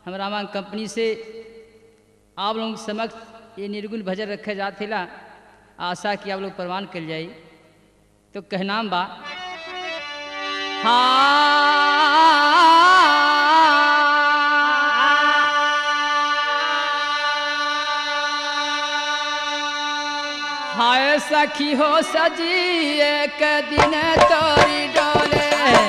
हम रामांग कंपनी से आप लोगों के समक्ष ये निर्गुण भजन रखे जातेला आशा कि आप लोग प्रमाण कर जाई तो कहनाम बा हाय सखी हो सजी एक दिन तोरी डोले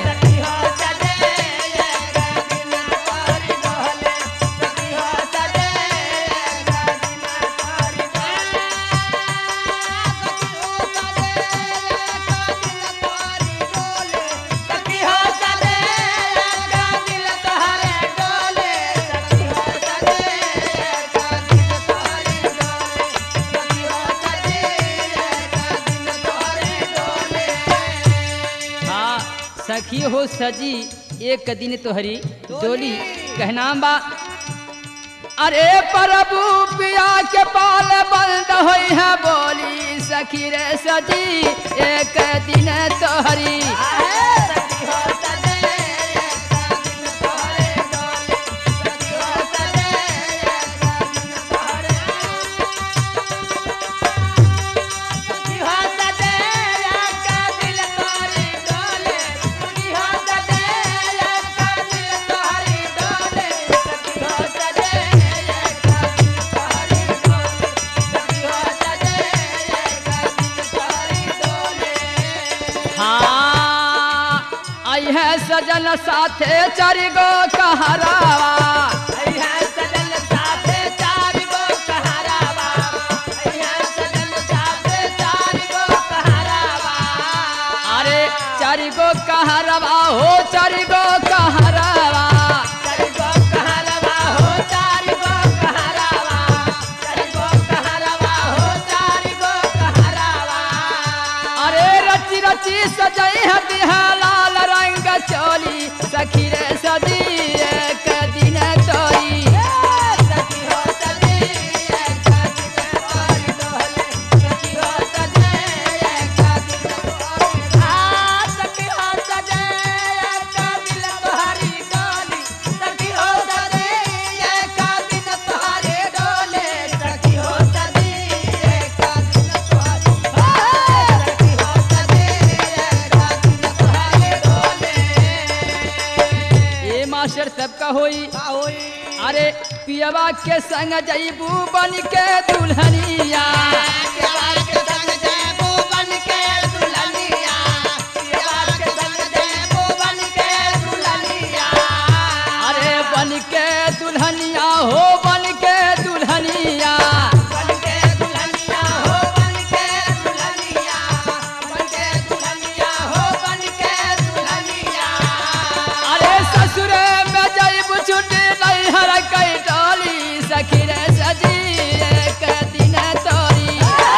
हाँ सखी हो सजी एक दिन तोहरी डोली कहनाम बा अरे प्रभु पिया के पाल बंद होई है बोली सखी रे सजी एक दिन तोहरी हाँ आई है सजन साथे चारि गो कहरावा अरे चारि गो कहरावा हो चारि गो कहरावा अरे रची रची सजई है बिहा लाल रंग चोली सखी रे सजी एक दिन तोरी ये मास्टर सबका होई अरे पियवा के संग जईबू बन के दुल्हनिया अरे बन के दुल्हनिया हो बन के दुल्हनिया अरे ससुरे में जईबू छुट्टी नहीं हर कई टोली सखी रे सजी एक दिन तोरी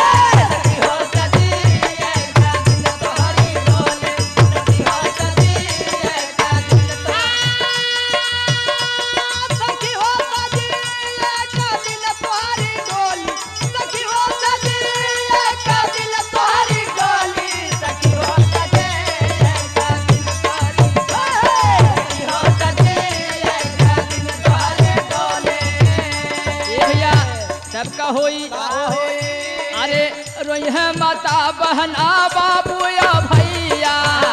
ये भैया सबका होई अरे रोई है माता बहना बाबू या भैया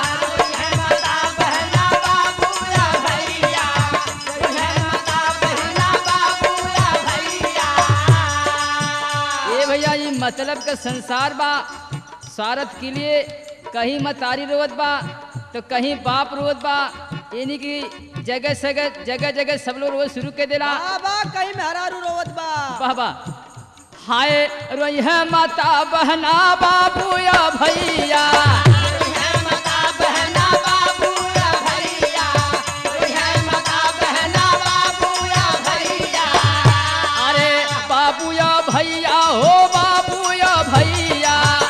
ये भैया ये मतलब का संसार बा स्वार्थ के लिए कहीं मतारी रोवत बा तो कहीं बाप रोवत बा यानी कि जगह जगह जगह जगह सब लोग रोज शुरू कर देला कहीं मेहरारू रोवत बा बाबा हाय रोई है माता बहना बाबू या भैया अरे बाबू या भैया हो बाबू या भैया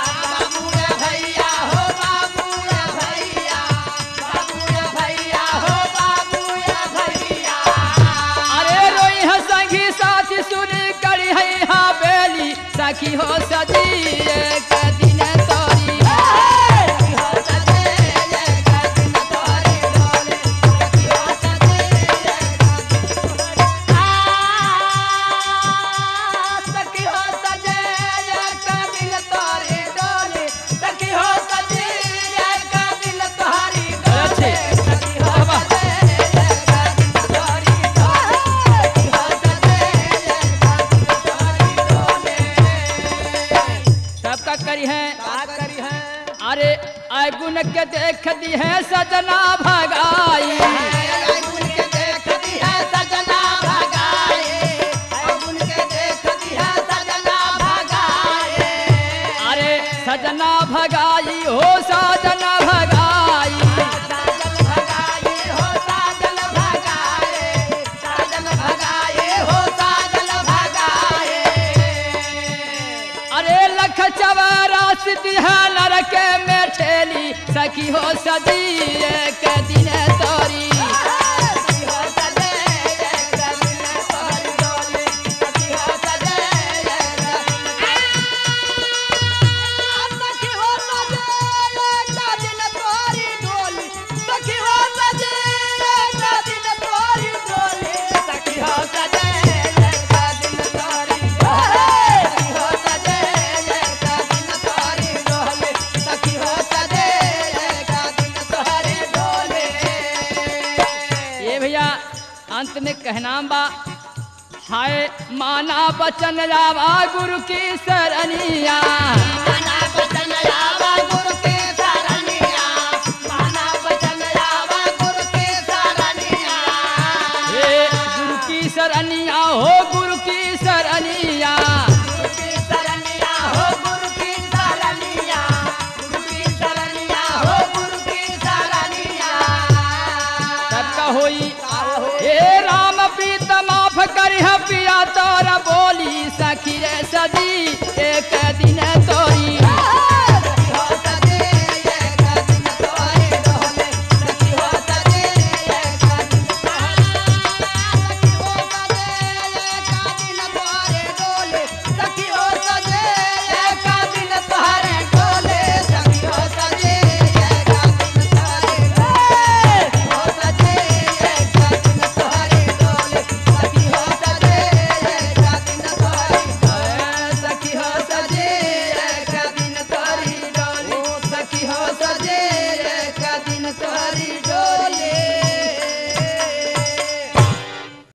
अरे रोई है संगी साथी सुनी करी है हाँ बेली सखी हो सजी एक दिन तोरी Yeah. गुन के देख दी है सजना भगाई गुन के देखती है सजना भगाए गुन के देखती है सजना भगाए अरे सजना भगाई हो सजना भगाई साजन भगाए हो साजन भगाए साजन भगाए हो साजन भगाए अरे लख चौरासी दिहा नरके में ठेली सखी हो सदी एक दिन तोरी ये भैया अंत में कहना बा हाय माना बचन जावा गुरु की सरनिया हे गुरु की सरनिया हो गुरु की सरनिया सबका होई हे राम प्रीत माफ करिह पिया तोरा बोली सखी रे सदी